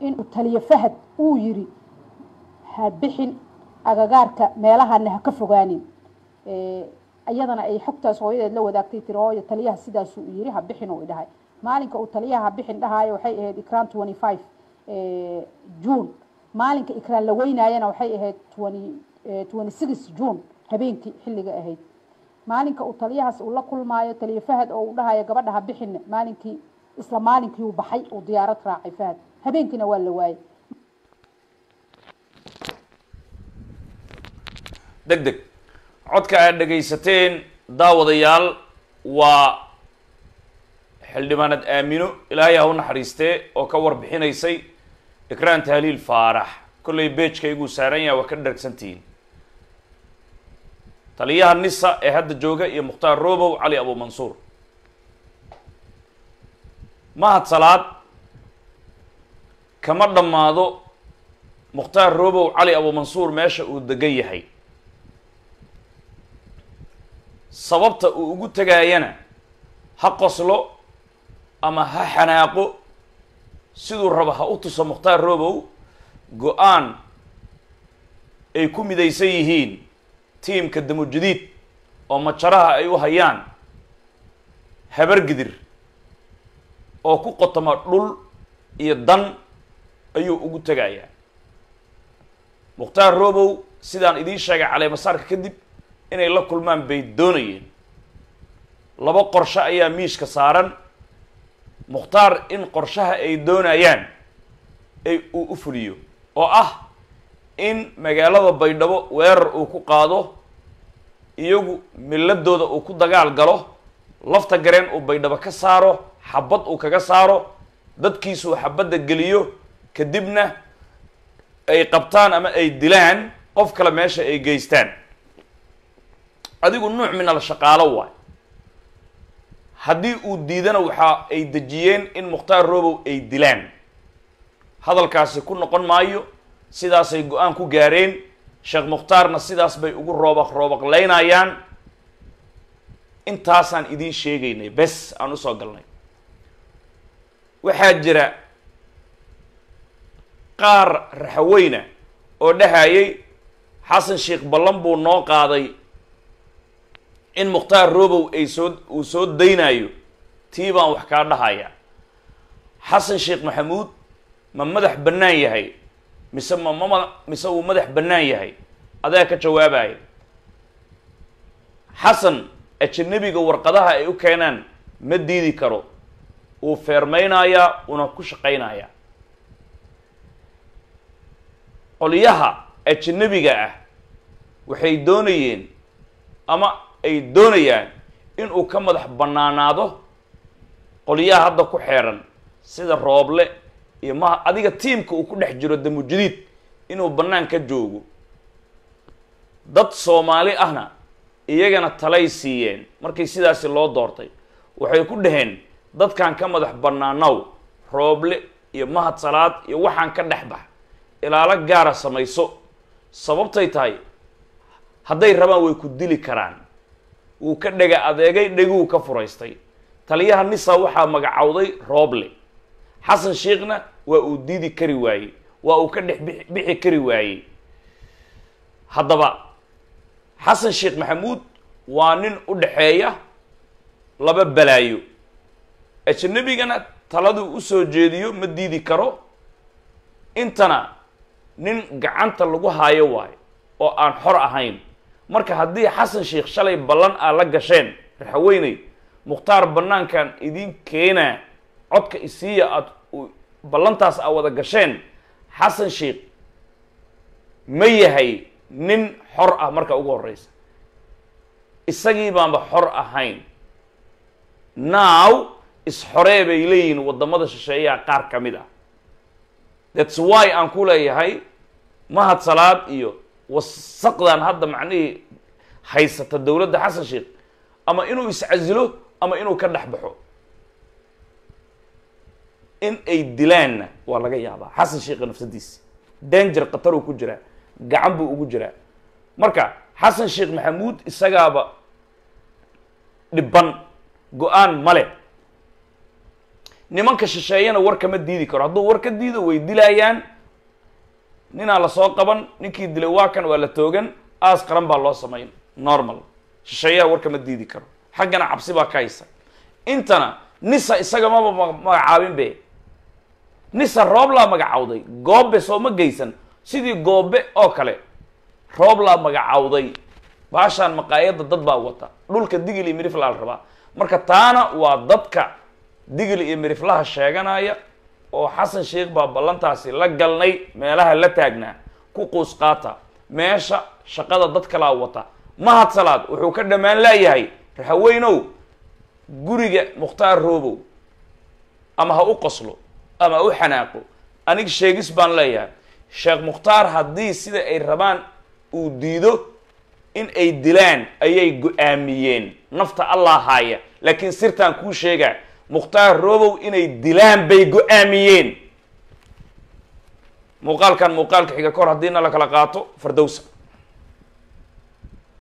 inuu taliyo fahad uu yiri ha bixin agagaarka meelahana ha ka fogaanin iyadana ay xogtaas hooyadeed la wadaagtay tiri hooyo taliyaha sidaasuu yiri ha bixin uu idhahay maalinka uu taliyaha ha bixin dhahaayo waxay ahayd ikraan twenty five june maalinka ikraan la weynaayana waxay ahayd twenty six june habeenkii xilliga ahayd maalinka uu taliyahaas uu la kulmaayo taliyo fahad oo uu dhahayo gabadha ha bixin maalinkii isla maalinkii uu baxay uu diyaarad raacay fahad habeenkiina waa la waayay deg deg codka aad dhegaysateen daawadayaal waa xildhibaanad aamino ilaahay ha u naxariistee oo ka warbixinaysay ikraan tahliil faarax kollay beejkayguu saaran yaha waa ka dhargsantihiin taliyaha nisa ee hadda jooga iyo mukhtaar robow cali abumansuur mahad salaad kama dhammaado mukhtaar robow cali abumansuur meesha uu degan yahay sababta uu ugu tegaayana ha qoslo ama ha xanaaqo siduu rabo ha u tuso mukhtaar robow go-aan ay ku midaysan yihiin tiimka damujadiid oo majaraha ay u hayaan habargidir oo ku qotoma dhul iyo dan ayuu ugu tegayaa mukhtaar robow sidaan idiin sheegay caleemasaarka kadib inay la kulmaan bay doonayeen laba qorshe ayaa miishka saaran mukhtaar in qorshaha ay doonayaan ay uu u fuliyo oo ah in magaalada baydhabo weerar uu ku qaado iyagu milladooda uu ku dagaal galo lafta gareen uu baydhabo ka saaro xabad uu kaga saaro dadkiisuu xabadda geliyo kadibna ay qabtaan ama ay dilaan qof kale meesha ay geystaan adigu nuuc min al shaqaalo waay haddii uu diidana waxa ay dejiyeen in mukhtaar robow ay dilaan hadalkaasi ku noqon maayo sidaasay go-aan ku gaareen sheekh mukhtaarna sidaas bay ugu roobaq roobaqlaynayaan intaasaan idiin sheegaynay bes aan usoo galnay waxaa jira qaar raxaweyna oo dhahayay xasan sheekh ballan buu noo qaaday in mukhtaar robow ay soo uu soo daynayo tii baan wax kaa dhahaya xasan sheekh maxamuud ma madax bannaan yahay mise ma mama mise uu madax bannaan yahay adaa ka jawaabaya xasan ajanabiga warqadaha ay u keenaan ma diidi karo wuu feermaynayaa una ku shaqaynayaa qolyaha ajanabiga ah waxay doonayeen ama ay doonayaan inuu ka madax bannaanaado qolyaha hadda ku xeeran sida rooble iyo maha adiga tiimka uu ku dhex jiro damujadiid inuu bannaan ka joogo dad soomaali ahna iyagana talay siiyeen markii sidaasi loo doortay waxay ku dhaheen dadkan ka madax bannaanow rooble iyo mahad salaad iyo waxaan ka dhex bax ilaalo gaara samayso sababtay tahay hadday rabaan way ku dili karaan wuu ka dhega adeegay dheguu ka furaystay taliyaha nisa waxaa magacowday rooble xasan sheekhna waa uu diidi kari waayey waa uu ka dhex bixi bixi kari waayey haddaba xasan sheekh maxamuud waa nin u dhaxeeya laba balaayo ajnabigana taladuu usoo jeediyo ma diidi karo intana nin gacanta lagu haayo waayo oo aan xor ahayn marka haddii xasan sheekh shalay ballan aa la gasheen raxaweyney mukhtaar bannaankan idin keenaa codka isiiya aad ballantaas aa wada gasheen xasan sheekh ma yahay nin xor ah marka ugu horeysa isagii baanba xor ahayn now is-xoree bay leeyihiin waddamada shisheeyaha qaar ka mid ah thats why aan ku leeyahay mahad salaad iyo wasaqdan hadda macnihii haysata dowladda xasan sheekh ama inuu iscasilo ama inuu ka dhex baxo in ay dilaanna waa laga yaabaa xasan sheekha nafsadiisi danger qataruu ku jiraa gacan buu ugu jiraa marka xasan sheekh maxamuud isagaaba dhiban go-aan male nimanka shisheeyana war kama diidi karo hadduu war ka diido way dilaayaan ninaa lasoo qaban ninkii dilay waa kan waa la toogan aas qaran baa loo samayn normal shisheeyaha war kama diidi karo xaggana cabsi baa ka haysa intana nisa isaga maba ma- magacaabin be nisa rooblaa magacawday goobe soo ma geysan sidii goobe oo kale rooblaa magacawday baashaan maqaayadda dad baa wata dhulka digil iyo miriflaa la rabaa marka taana waa dadka digil iyo miriflaha sheeganaya oo xasan sheikh baa ballantaasi la galnay meelaha la taagnaa ku quus qaata meesha shaqada dad kalaa wata mahad salaad wuxuu ka dhammaan laayahay raxaweynow guriga mukhtaar roobow ama ha u qoslo ama ha u xanaaqo aniga sheegis baan leeyahay sheekh mukhtaar haddii sida ay rabaan uu diido in ay dilaan ayay go-aamiyeen nafta allah haaya laakiin sirtaan kuu sheegaa mukhtaar roobow inay dilaan bay go-aamiyeen muuqaalkan muuqaalka xiga kahor haddiina la kala qaato fardowsa